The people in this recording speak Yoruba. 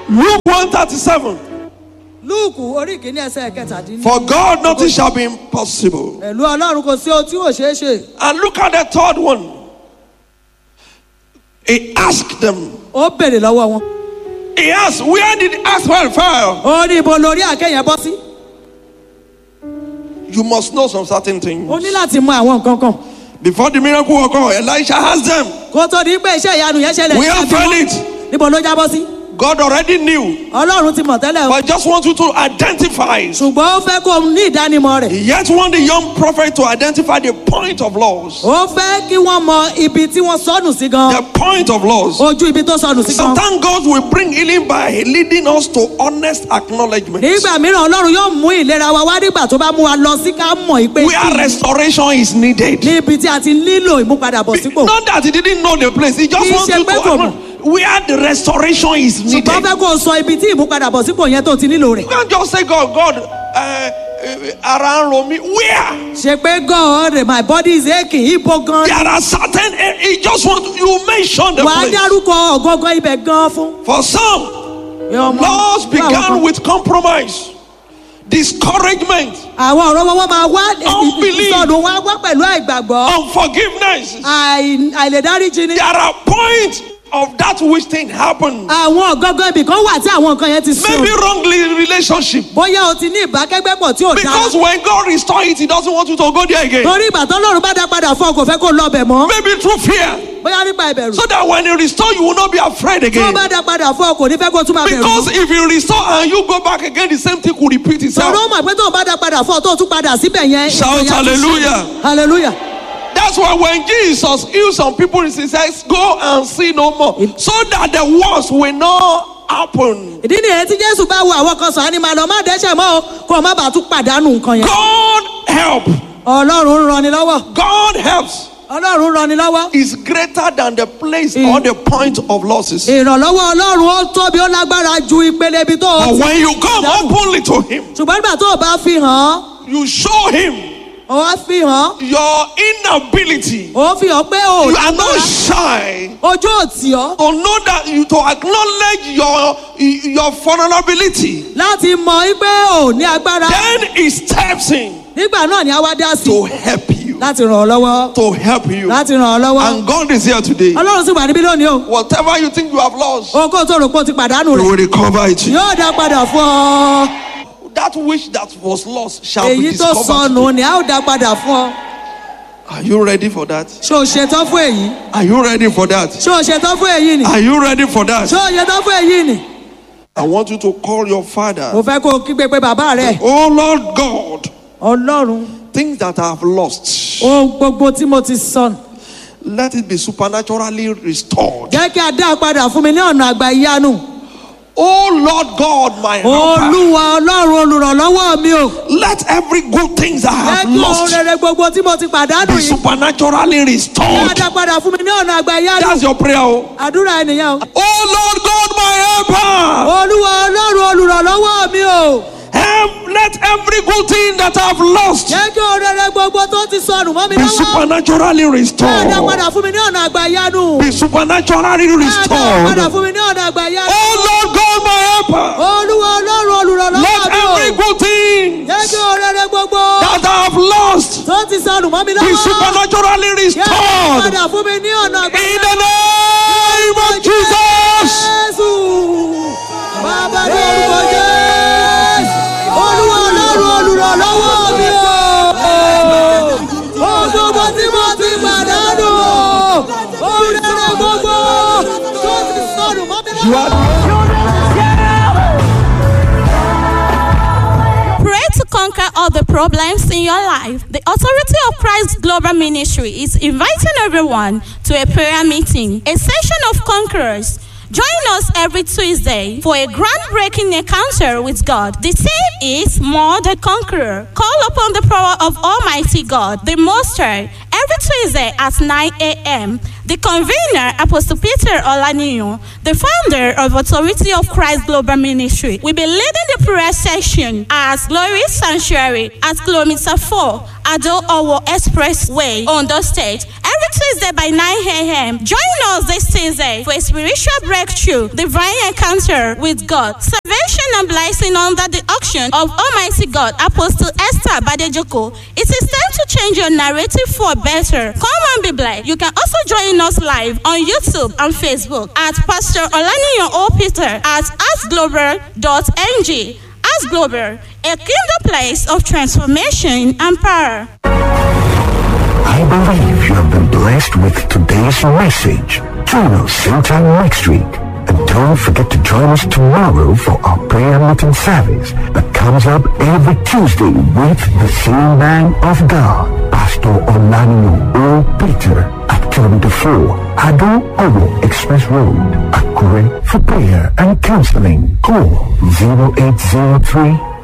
Luke 137. lúùkù orí kìíní ẹsẹ̀ kẹtàdínní. For God nothing shall be impossible. pẹ̀lú ọlọ́run kò sí ohun tí ò ṣeé ṣe. And look at the third one. He asked them. ó béèrè lọ́wọ́ wọn. He asked, Where did asphalt fall? ó ní ibo lórí àkẹyẹ bọ́ sí. You must know some certain ó things. ní láti mọ àwọn nǹkan kan. Before the miracle occurred, Elisha asked them, kó tó di pé iṣẹ́ ìyanu yẹn ṣẹlẹ̀. Where ní fell abímọ. it? níbo ló jábọ́ sí. God already knew. ọlọ́run ti mọ̀ tẹ́lẹ̀ o. But I just want you to identify. ṣùgbọ́n ó fẹ́ kó o ní ìdánimọ̀ rẹ̀. He yet want the young prophet to identify the point of loss. ó fẹ́ kí wọ́n mọ ibi tí wọ́n sọnù sí gan. The point of loss. ojú ibi tó sọnù sí gan. Sometimes God will bring healing by leading us to honest acknowledgement. nígbà mìíràn ọlọ́run yóò mú ìlera wa wá nígbà tó bá mú wa lọ sí ká mọ̀ pé Where restoration is needed. níbi tí a ti nílò ìmúpadàbọ̀ sípò. Not that he didn't know the place. He just Kì í wants ṣe you to pé kò acknowledge where the restoration is ṣùgbọ́n needed. fẹ́ kó o sọ ibi tí ìmúpadàbọ̀ sípò yẹn tó ti nílò rẹ̀. You can't just say, God, God, uh, uh, ara ń ro mí. Where? ṣe pé God my body is aching ibo gan. There are certain, a- he just want you mention the wàá place. dárúkọ ọ̀gọ́ngọ́ ibẹ̀ gan fún. For some, ọmọ- loss fún àwọn began kan. with compromise, discouragement, àwọn ọ̀rọ̀ wọn máa wá Unbelief. ìsọdùn wọn á wá pẹ̀lú àìgbàgbọ́ unforgiveness. àì- àìlèdáríjì ni. There are points of that which thing happened. àwọn ọ̀gọ́ngọ́ ibì kan wà tí àwọn nǹkan yẹn ti sùn. Maybe wrongly relationship. bóyá o ti ní ìbákẹ́gbẹ́pọ̀ tí ò Because dára. when God restore it, He doesn't want you to go there again. torí ìgbà tó lọ́run bá dá padà fún ọ kò fẹ́ kó lọ bẹ̀ mọ́. Maybe through fear. bóyá nípa ìbẹ̀rù. So that when He restore, you will not be afraid tí wọ́n again. bá dá padà fún ọ kò ní fẹ́ kó tún máa bẹ̀rù. Because if you restore and you go back again, the same thing could repeat itself. sọ̀rọ̀ mọ̀ pé tó o bá dá padà fún ọ tó o tún padà síbẹ̀ yẹn. Shout ìyẹn á tún ṣe. hallelujah. hallelujah. That's why when Jesus healed some people, He says, Go and see no more. So that the worst will not happen. ìdí nìyẹn tí jésù bá wo àwọn kan sàn á ní máa lọ má dẹ́sẹ̀ mọ́ o kó o má bàa tún pàdánù nǹkan yẹn. God help. ọlọ́run ń rani lọ́wọ́. God helps ọlọ́run ń rani lọ́wọ́. is greater than the place or the point of losses. ìrànlọ́wọ́ ọlọ́run ó tóbi ó lágbára ju ìpele ibi tó o But ti. when you come openly to Him, ṣùgbọ́n nígbà tó o bá fi hàn án you show Him o wá fi hàn án your inability. o fi hàn pé o ò You are not lágbára shy ojú ò tì ọ́ to know that you to acknowledge your your vulnerability. láti mọ pé o ò ní agbára Then He steps in nígbà náà ni a wá dá sí to help you. láti ràn ọ́ lọ́wọ́ To help you. láti ràn ọ́ lọ́wọ́ And God is here today. ọlọ́run sì wà níbí lónìí o Whatever you think you have lost, ohun kó o tó rò pé o ti pàdánù He rẹ̀ will recover it. yóò dá padà fún ọ That which that was lost shall be èyí tó discovered. sọnù ni a ó dá padà fún ọ Are you ready for that? ṣé o ṣetán fún èyí Are you ready for that? ṣé o ṣetán fún èyí ni Are you ready for that? ṣé o ṣetán fún èyí ni I want you to call your father. mo fẹ́ kó o kígbe pé bàbá rẹ̀ Oh Lord God, ọlọ́run things that I have lost, ohun gbogbo tí mo ti sọnù let it be supernaturally restored. jẹ́ kí a dá a padà fún mi ní ọ̀nà àgbà ìyanu Oh Lord God, my helper, olúwa ọlọ́run olùrànlọ́wọ́ mi o let every good things I jẹ́ have kí ohun lost rere gbogbo tí mo ti pàdánù be yìí supernaturally kí a restored. dá padà fún mi ní ọ̀nà àgbà ìyanu That's your prayer. Oh àdúrà ènìyàn o Oh Lord God, my helper, olúwa ọlọ́run olùrànlọ́wọ́ mi o help let every good thing that I've lost jẹ́ kí ohun rere gbogbo tó ti sọnù mọ́ mi be lọ́wọ́ supernaturally kí a dá restored. padà fún mi ní ọ̀nà àgbà ìyanu Be supernaturally kí a dá padà restored. fún mi ní ọ̀nà àgbà ìyanu Oh Lord God, my helper, olúwa ọlọ́run olùrànlọ́wọ́ let mi o every good thing jẹ́ kí ohun rere gbogbo that I have lost tó ti sọnù mọ́ mi be lọ́wọ́ supernaturally kí a dá restored. padà fún mi ní ọ̀nà àgbà In ìyanu. the name of Jesus. Jésù. Bàbá ní orúkọ Jésù. Olúwa ọlọ́run olùrànlọ́wọ́ mi o. Ohun gbogbo tí mo ti pàdánù o. Ohun rere gbogbo tó ti sọnù mọ́ mi lọ́wọ́. Pray to conquer all the problems in your life. The Authority of Christ Global Ministry is inviting everyone to a prayer meeting, a session of conquerors. Join us every Tuesday for a groundbreaking encounter with God. The theme is More Than Conqueror. Call upon the power of Almighty God, the Most High, every Tuesday at 9 a.m. The convener, Apostle Peter Olaniyo, the founder of Authority of Christ Global Ministry, will be leading the prayer session at Glory Sanctuary at kilometer 4, Ado Owo Expressway, Ondo State, every Tuesday by 9 a.m. Join us this Tuesday for a spiritual breakthrough, divine encounter with God, salvation and blessing under the auction of Almighty God, Apostle Esther Badejoko. It is time to change your narrative for better. Come and be blessed. You can also join us live on YouTube and Facebook at Pastor Olaniyo O. Peter at asglobal.ng. As Global, a kingdom place of transformation and power. I believe you have been blessed with today's message. Join us same time next week. And don't forget to join us tomorrow for our prayer meeting service that comes up every Tuesday with the same man of God, Pastor Olanio O. Peter at kilometer 4, Ado Owo Express Road, Akure for prayer and counseling. Call 0803